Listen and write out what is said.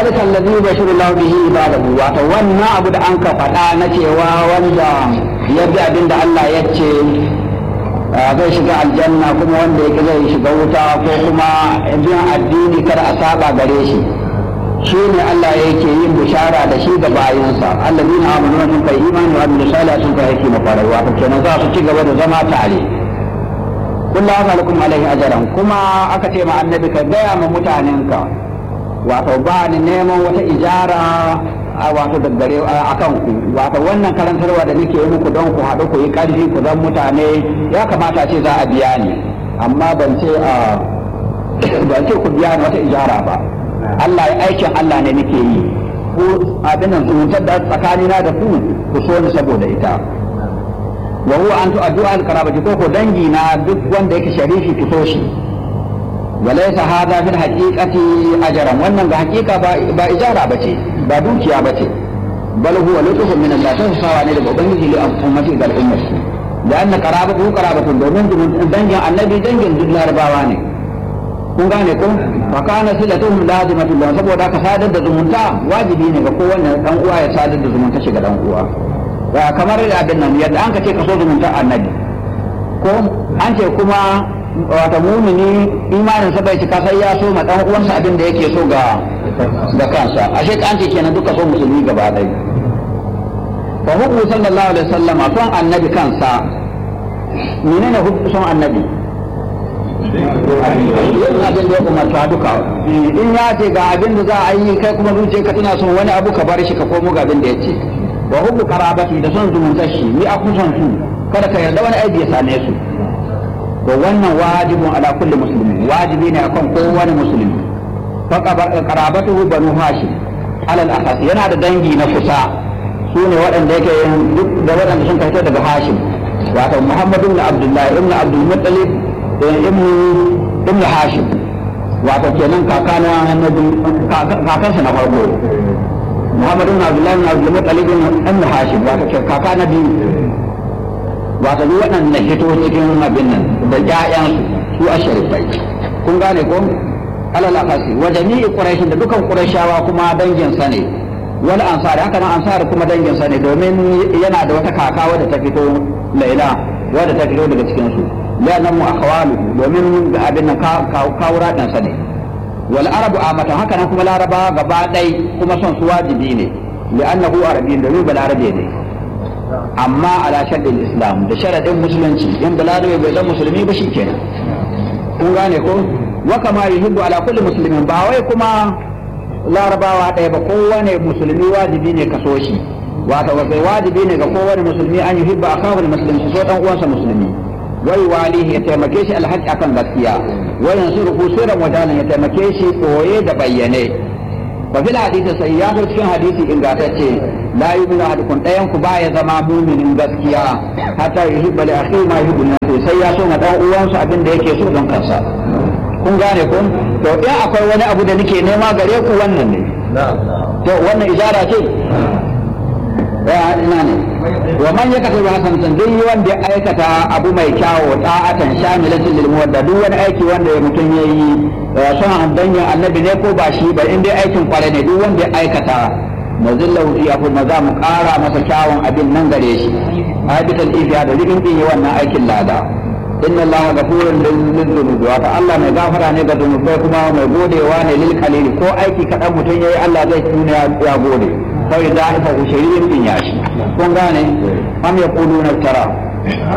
ذلك الذي يبشر الله به عباده wato wannan abu da an ka faɗa na cewa wanda ya bi abin da Allah ya ce zai shiga aljanna kuma wanda yake zai shiga wuta ko kuma bin addini kada a saba gare shi shi ne Allah yake yin bishara da shi ga bayinsa allazina amanu sun kai imani wa amilu salih sun kai aiki mafarai wato kenan za su ci gaba da zama tare kullu asalakum alaihi ajran kuma aka ce ma annabi ka gaya ma mutanenka wato ba ni neman wata ijara a wato daggare a kan ku wato wannan karantarwa da nake yi muku don ku haɗu ku yi ƙarfi ku zan mutane ya kamata ce za a biya ni amma ban ce a ban ce ku biya ni wata ijara ba Allah ya aikin Allah ne nake yi ku abin nan zumuntar da tsakanina da ku ku so ni saboda ita wa huwa an tu'addu al-qarabati ko ko dangi na duk wanda yake sharifi ku so shi وليس هذا في الحقيقة أجرا وأن الحقيقة با إجارة بتي با دوكيا بتي بل هو لطف من الله تنسى عن الأبنجي لأمتي ذا الأمة لأن قرابته قرابة دومين دنجا النبي دنجا دل رباواني kun gane ko fa kana silatuhum lazimatu lahu saboda ka sadar da zumunta wajibi ne ga kowanne dan uwa ya sadar da zumunta shi ga dan uwa kamar da abin nan yadda an ka ce ka so zumunta annabi ko an ce kuma wata mumini imanin sa bai cika sai ya so ma dan uwansa abin da yake so ga da kansa ashe ka an ce kenan duka so musulmi gaba ɗaya fa hubbu sallallahu alaihi wasallam son annabi kansa menene hubbu son annabi yin abin da ya umarta duka in ya ce ga abin da za a yi kai kuma zuciya ka tana son wani abu ka bar shi ka komo ga abin da ya ce wa hubbu qarabati da son zumuntar shi ni a kusan su kada ka yarda wani aiki ya same su to wannan wajibun ala kulli muslimin wajibi ne akan kowane musulmi fa qarabatuhu banu hashim alal akhas yana da dangi na kusa su ne waɗanda yake duk da waɗanda sun fito daga hashim wato muhammadu ibn abdullahi ibn abdul muttalib ibn ibn hashim wato kenan kakana annabi kakansa na farko muhammadu ibn abdullahi ibn abdul muttalib ibn hashim wato kaka na biyu wato duk waɗannan hito cikin abin nan da ƴaƴansu su a sharifai kun gane ko alal akasi wa jami'i quraish da dukan qurayshawa kuma dangin sa ne wal ansari haka nan ansari kuma dangin sa ne domin yana da wata kaka wadda ta fito laila wadda ta fito daga cikin su ya nan mu akhawalu domin abin nan kawura dan sa ne wal arabu amatan haka nan kuma laraba gaba ɗai kuma son su wajibi ne li'annahu arabiyyin domin balarabe ne amma ala shaddin islam da sharadin musulunci in balarabe bai zan musulmi ba shi kenan kun gane ko wa kama yuhibbu ala kulli muslimin ba wai kuma larabawa ɗaya ba kowane musulmi wajibi ne ka so shi wato sai wajibi ne ga kowane musulmi an yuhibba akahu muslim so dan uwansa musulmi wai walihi ya taimake shi alhaji akan gaskiya wa yansuruhu sirran wajalan ya taimake shi koye da bayyane wa fil hadisi sai ya zo cikin hadisi ingantacce la yu'minu ahadukum dayan ku baya zama muminin gaskiya hatta yuhibba li akhihi ma yuhibbu li sai ya so ma dan uwansa abin da yake so don kansa kun gane ko to in akwai wani abu da nake nema gare ku wannan ne to wannan ijara ce ya ina ne wa man yakatu hasanatan duk wanda ya aikata abu mai kyawo ta'atan shamilatin lil muwadda duk wani aiki wanda ya mutum yayi son danyen annabi ne ko ba shi ba in dai aikin kware ne duk wanda ya aikata nazillahu fi afu maza mu kara masa kyawun abin nan gare shi habital ifiya da rikin din yi wannan aikin lada inna allaha ghafurun lil dhunubi wa Allah mai gafara ne ga zunubai kuma mai godewa ne lil qalili ko aiki kadan mutum yayi Allah zai tuna ya gode kawai da ifa shirin din yashi kun gane am yaquluna tara